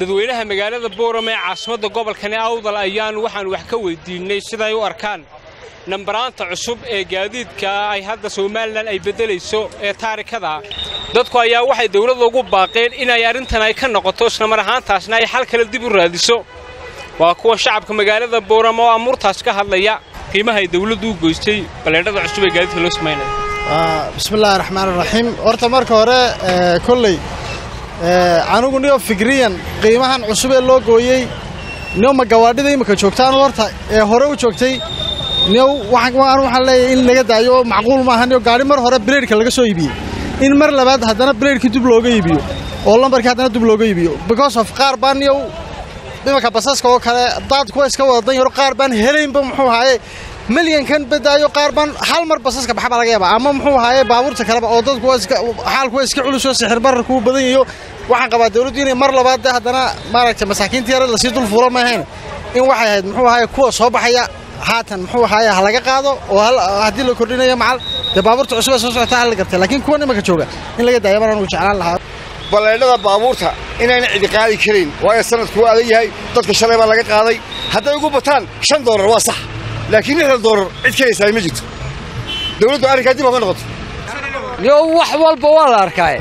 dadweynaha magaalada boorame ee caasimadda gobolkani awdal ayaan waxaan wax ka weydiinnay siday u arkaan nambaraanta cusub ee gaadiidka ay hadda somalilan ay beddelayso ee taarikada dadku ayaa waxay dawladda ugu baaqeen inay arrintan ay ka noqoto islamar ahaantaasna ay xal kale dib u raadiso waa kuwa shacabka magaalada boorame oo amuurtaas ka hadlaya qiimaha ay dawladdu u goystay baleedhada cusub ee gaadiidka loo samaynaya bismillahi raxmaan raxiim horta marka hore kolley anigu niyo fikriyan qiimahan cusub ee loo gooyey niyo ma gawaadhida imika joogtaan horta ee hore u joogtay niyo waxaan leeyahay in laga daayo macquul maaha niyo gaadhi mar hore bileedhka laga soo iibiyey in mar labaad haddana bileedhkii dib looga iibiyo oo lambarkii haddana dib looga iibiyo because of qaar baan niyo imanka basaska oo kale daad kuwa iska wada dan yaro qaar baan helaynba muxuu ahaaye milyankan badaayo qaar baan hal mar basaska baxa baa laga yaabaa ama muxuu ahaaye baabuurta kaleba oo dadku xaalkuwa iska culusoo sixir bararkuu badan yayo waxaan qabaa dawladdu inay mar labaad de haddana maaragtay masaakiinta yara lasii dul fuula maahayn in waxay ahayd muxuu ahaaye kuwa soo baxaya haatan muxuu ahaaye ha laga qaado oo haddii la kordhinayo macal dee baabuurta cusub ee soo socota hal la gartay laakiin kuwan imanka jooga in laga daaya baan anugu jeclaan lahaa baleedhada baabuurta inayna cidi qaadi karin waayo sanadku waa adag yahay dadka shalay baa laga qaaday hadday ugu bataan shan doolar waa sax laakiin lixdan doolar cid kalaysaa ma jirto dawladdu arrinkaa dib oga noqoto yo wax walba waa la arkaaye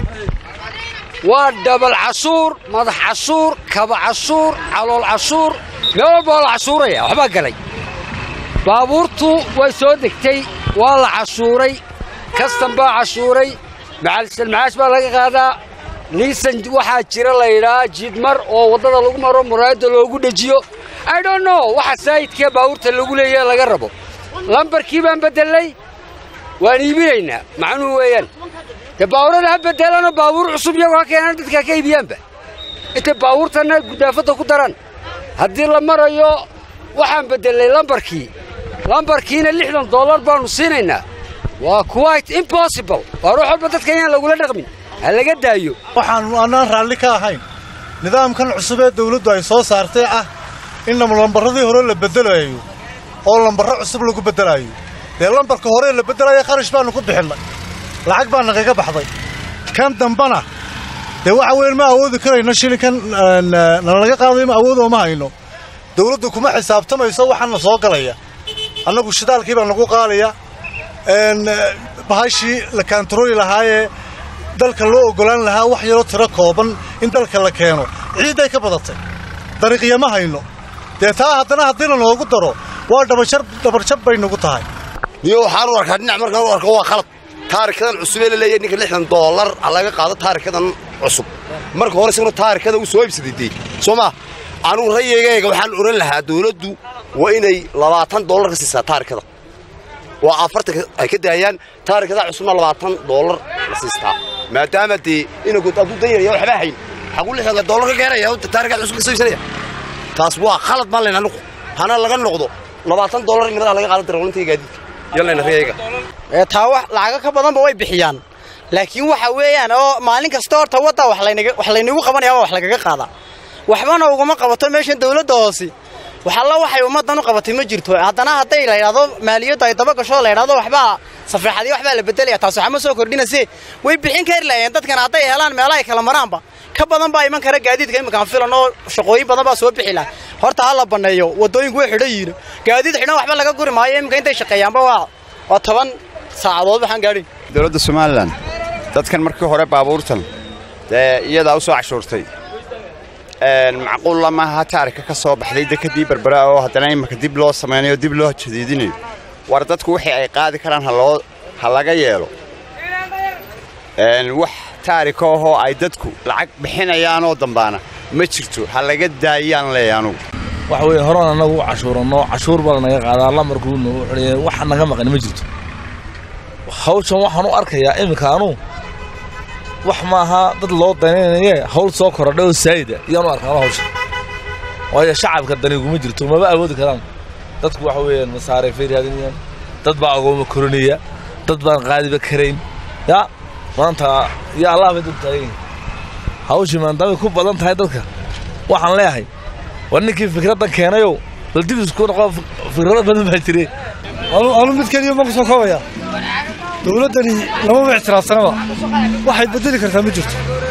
waa dhabal casuur madax casuur kaba casuur calool casuur meel walba waa la casuuraya waxbaa galay baabuurtu way soo degtay waa la casuuray kastan baa casuuray macaalsalmacaash baa laga qaadaa liisan waxaa jira la yidhahaa jiidmar oo waddada lagu maro muraayadda loogu dhejiyo i don't know waxa saayidkee baabuurta lagu leeyahe laga rabo lambarkii baan beddelay waan iibinaynaa macnuhu weeyaan dee baabuurada ha beddelanoo baabuur cusub iyagoo ha keenaan dadkaa ka iibiyaanba intay baabuurtanna gudaafadda ku daran haddii la marayo waxaan beddelay lambarkii lambarkiina lixdan dollar baannu siinaynaa waa quite impossible waa ruux walba dadka inaan lagula dhaqmin ha laga daayo waxaannu annaan raalli ka ahayn nidaamkan cusub ee dawladdu ay soo saartay ah in lambarradii hore la beddelayo oo lambarro cusub lagu beddelaayo dee lambarka horee la beddelaya kharash baannu ku bixinnay lacag baa nagaga baxday kan dambana dee waxa weyn ma awoodi karayno shilinkan nalaga qaadayo ma awood ooma hayno dawladdu kuma xisaabtamayso waxaana soo galaya annagu shidaalkii baa nagu qaalaya bahashii la kaantarooli lahaayee dalka loo oggolaan lahaa wax yaroo tiro kooban in dalka la keeno ciidday ka badatay dariiqya ma hayno dee taa haddana haddii la noogu daro waa dhabarjab bay nagu tahay niyo waxaan u arkaa dhinac markaan u arko waa khalad taarikadan cusub ee la leeyahay ninka lixdan doolar ha laga qaado taarikadan cusub marka hore isaguna taarikada uu soo iibsaday dee soo maa anugu rayigayga waxaan odhan lahaa dawladdu waa inay labaatan doolar ka siisaa taarikada waa afartan ay ka daayaan taarikada cusubna labaatan doolar la siistaa maadaama dee inagu hadduu dan yaraya waxbaa hayn xaquu lixdanka doolar ka keenaya taarikaad cusub ka soo iibsanaya taas waa khalad maan layna anugu hana laga noqdo labaatan doolar in nimadaa laga qaadan darawlinta gaadiidka yalayna rayayga taa wax lacago ka badanba way bixiyaan laakiin waxa weeyaan oo maalin kasta horta wadda wax laynagu qabanaya wax lagaga qaadaa waxbana uguma qabato meeshan dawladda hoose waxalla waxay ummaddan u qabatay ma jirto haddana hadday la yidhahdo maaliyaddu ay daba gasho la yidhahdo waxbaa safeexadii waxbaa la beddelaya taas waxma soo kordhinayse way bixin kari lahaayeen dadkan hadday helaan meelaha ay kala maraanba ka badan baa iman kara gaadiidka iminkaan filan oo shaqooyin badan baa soo bixi laha horta ha la banneeyo waddooyinku way xidhan yihiin gaadiid xidhan waxba laga guri maayo iminka intay shaqeeyaanba waa waa toban saacadood waxaan gaadhin dowladda somalilan dadkan markii hore baabuurtan dee iyadaa u soo cashuurtay macquulla maaha taarika ka soo baxday dekadii berbera oo haddana imanka dib loo samaynayo dib loo jadiidinayo war dadku wixii ay qaadi karaan ha laga yeelo wax taarika ahoo ay dadku lacag bixinayaanoo dambaana ma jirto ha laga daayaan leeya anugu waxa weeye horan annagu u cashuuranno cashuur baa lanaga qaadaa lamarkuu nagu xidhaya wax naga maqan ma jirto hawshan waxaan u arkayaa iminka anuu wax maaha dad loo danaynaye hawl soo korodhay oo saayida iyaan u arkaano hawsha waayo shacabka daniguma jirto maba awoodi karaan dadku waxa weeyaan masaarifay raadinayaan dad baa agooma korinaya dad baan qaadiba karayn ya maanta iyo allah bay dad taagan hawshii maadaamay ku badan tahay dadka waxaan leeyahay war ninkii fikraddan keenayow bal dib isku noqo fikrado badan baa jire anu mid keliya ma ku soo koobaya dawladdani lamama ictiraafsanaba waxay beddeli kartaa ma jirto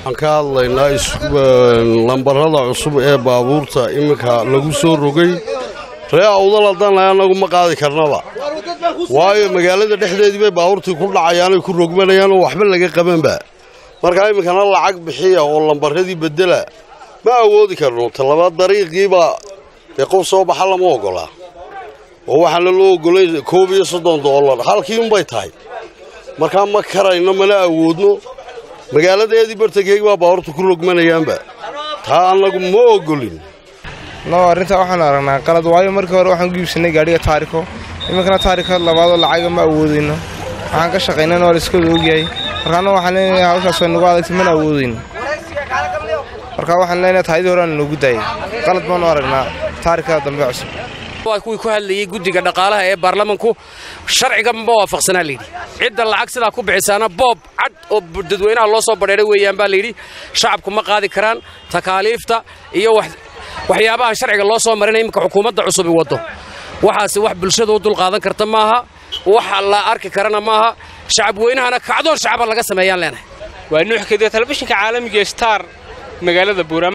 waxaan ka hadlaynaa lambarada cusub ee baabuurta iminka lagu soo rogay ree awdal haddana annagu ma qaadi karnaba waayo magaalada dhexdeedii bay baabuurtii ku dhacayaanay ku rogmanayaan oo waxba laga qabanba markaa iminkana lacag bixiya oo lambaradii bedela ma awoodi karno talaba dariiqiibaa dee qof soo baxa lama ogolaa oo waxaana loo ogolay koob iyo soddon doolar halkii unbay tahay markaa ma karayno mana awoodno magaaladeedii bartankeegi baa baabuurta ku rogmanayaanba taa annagu ma ogolin no arrintaa waxaan aragnaa qalad waayo markii hore waxaan ku iibsanay gaadhiga taariko iminkana taarika labaadoo lacaga ma awoodayno waxaan ka shaqaynana waa laiskooda ogyahay markaana waxaan leenahay hawshaas way nagu adagtay mana awoodayno marka waxaan leenahay taayadii hore aan noogu daayay qalad baanu aragnaa taarikada dambe cusub waa kuwii ku hadlayey guddiga dhaqaalaha ee baarlamanku sharciga ma waafaqsanaa layidhi cidda lacag sidaa ku bixisaana boob cad oo dadweynaha loo soo badheeray weeyaan baa layidhi shacabku ma qaadi karaan takaaliifta iyo waxyaabaha sharciga loo soo marinaya iminka xukuumadda cusubi waddo waxaase wax bulshada u dulqaadan karta maaha wax la arki karana maaha shacab weynahana kacdoon shacaba laga sameeyaan leenahay waa nuux kadiya telefishinka caalamiga star magaalada buurama